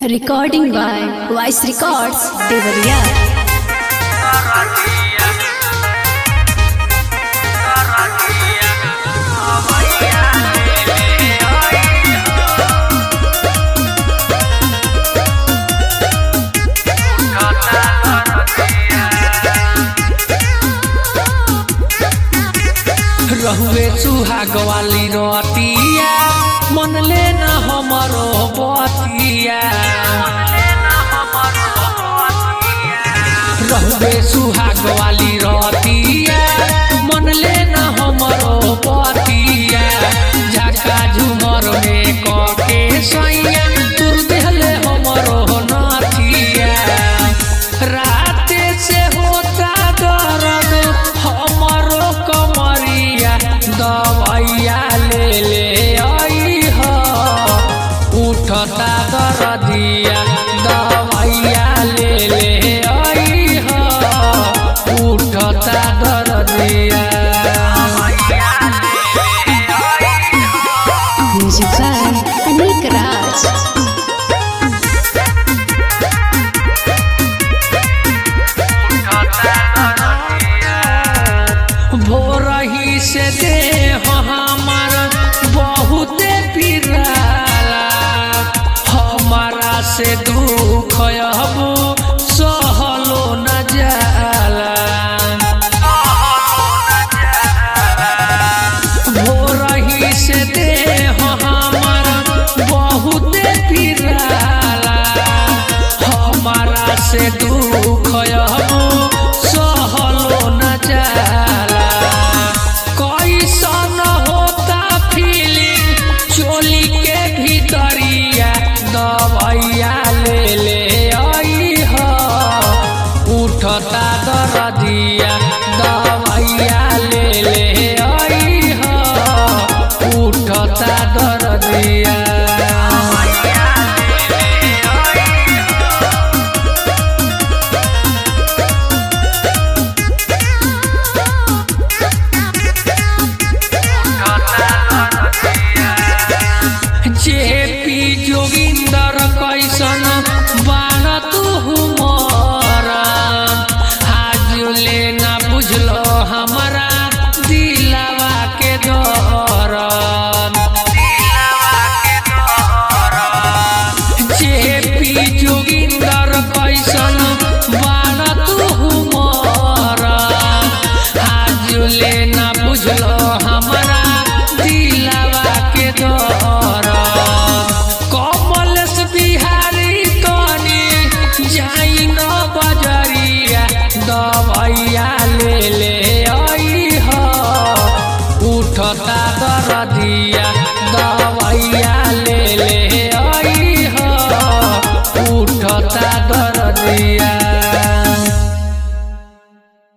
Recording by Voice Records, Devariya. रहुए सुहाग वाली रोतिया मन ले न हमरो बतिया रहुए सुहाग वाली रोतिया मन ले न हमरो बतिया झका झुमर में कके सैया तुर देहले हमरो नाथिया राते से होता दर्द हमरो कमरिया दवाइया ले ले आई हो उठता दर्दिया दवाइया ले ले आई हो उठता दर्दिया Music by Anik Raj. भोरही से दे हमार बहुते पिराला हमारा से दुख अब सहलो न जाला भोरही से दे हमार बहुते पिराला हमारा से दुख अब सहलो न जाला कैसन होता फीलिंग चोली के भीतरिया दवाइया ले ले आई हो उठता दर्दिया दवाइया ले ले आई हो उठता दर्दिया जेपी जोगिंदर कैसन बान तू हुमर आज ले ना बुझलो हमारा दिलावा के दौरन जेपी जोगिंदर कैसन बान तू हुमर आज ले ना बुझलो हमारा दिलावा के दौरन कमलेश बिहारी तनी जाई न बजरिया दवाइया ले ले आई हो उठता दर्दिया